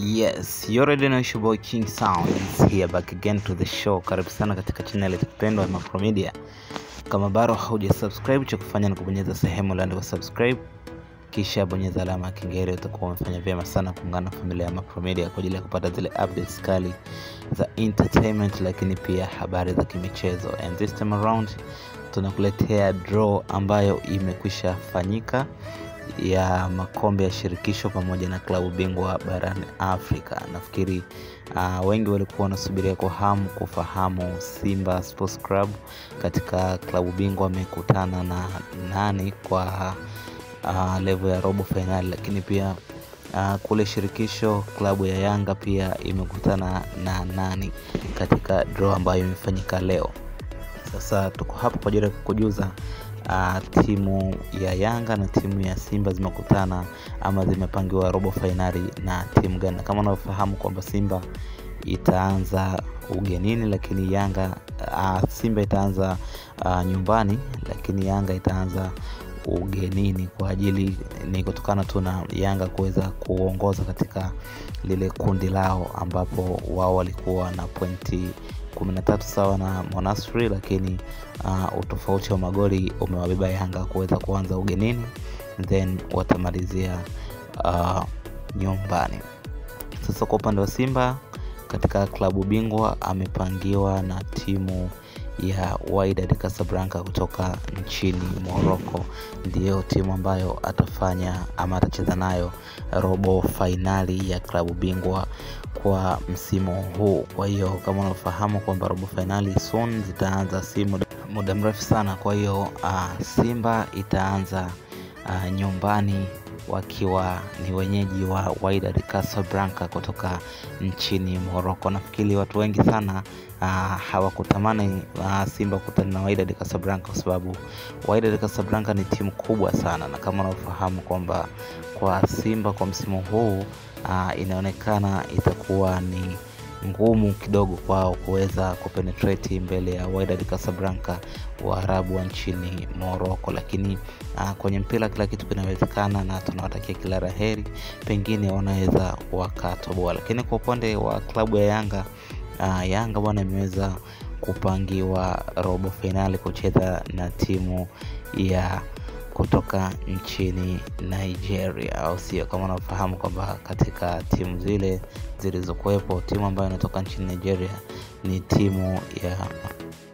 Yes, you already know your boy King Sound is here back again to the show. Karibu sana katika channel yetu pendwa ya Macro Media. Kama bado hauja subscribe, cha kufanya ni kubonyeza sehemu iliyoandikwa subscribe, kisha bonyeza alama ya kengele. Utakuwa umefanya vyema sana kuungana na familia ya Macro Media kwa ajili ya kupata zile updates kali za entertainment, lakini pia habari za kimichezo. And this time around tunakuletea draw ambayo imekwisha fanyika ya makombe ya shirikisho pamoja na klabu bingwa barani Afrika. Nafikiri uh, wengi walikuwa wanasubiria kwa hamu kufahamu Simba Sports Club katika klabu bingwa amekutana na nani kwa uh, level ya robo fainali, lakini pia uh, kule shirikisho klabu ya Yanga pia imekutana na nani katika draw ambayo imefanyika leo. Sasa tuko hapa kwa ajili ya kukujuza uh, timu ya Yanga na timu ya Simba zimekutana ama zimepangiwa robo fainali na timu gani, na kama unavyofahamu kwamba Simba itaanza ugenini, lakini Yanga uh, Simba itaanza uh, nyumbani, lakini Yanga itaanza ugenini kwa ajili ni kutokana tu na Yanga kuweza kuongoza katika lile kundi lao ambapo wao walikuwa na pointi 13 sawa na Monastir, lakini uh, utofauti wa magoli umewabeba Yanga kuweza kuanza ugenini then watamalizia uh, nyumbani. Sasa kwa upande wa Simba katika klabu bingwa amepangiwa na timu ya Wydad Casablanca kutoka nchini Morocco, ndiyo timu ambayo atafanya ama atacheza nayo robo fainali ya klabu bingwa kwa msimu huu. Kwa hiyo kama unafahamu kwamba robo fainali soon zitaanza, si muda, muda mrefu sana. Kwa hiyo uh, Simba itaanza uh, nyumbani wakiwa ni wenyeji wa Wydad Casablanca kutoka nchini Morocco. Nafikiri watu wengi sana uh, hawakutamani uh, Simba kukutana na Wydad Casablanca kwa sababu Wydad Casablanca ni timu kubwa sana, na kama unavyofahamu kwamba kwa Simba kwa msimu huu uh, inaonekana itakuwa ni ngumu kidogo kwao kuweza kupenetrate mbele ya Wydad Casablanca Waarabu wa nchini Morocco, lakini uh, kwenye mpira kila kitu kinawezekana, na tunawatakia kila la heri, pengine wanaweza wakatoboa. Lakini kwa upande wa klabu ya Yanga uh, Yanga bwana imeweza kupangiwa robo fainali kucheza na timu ya kutoka nchini Nigeria, au sio? Kama unafahamu kwamba katika timu zile zilizokuwepo, timu ambayo inatoka nchini Nigeria ni timu ya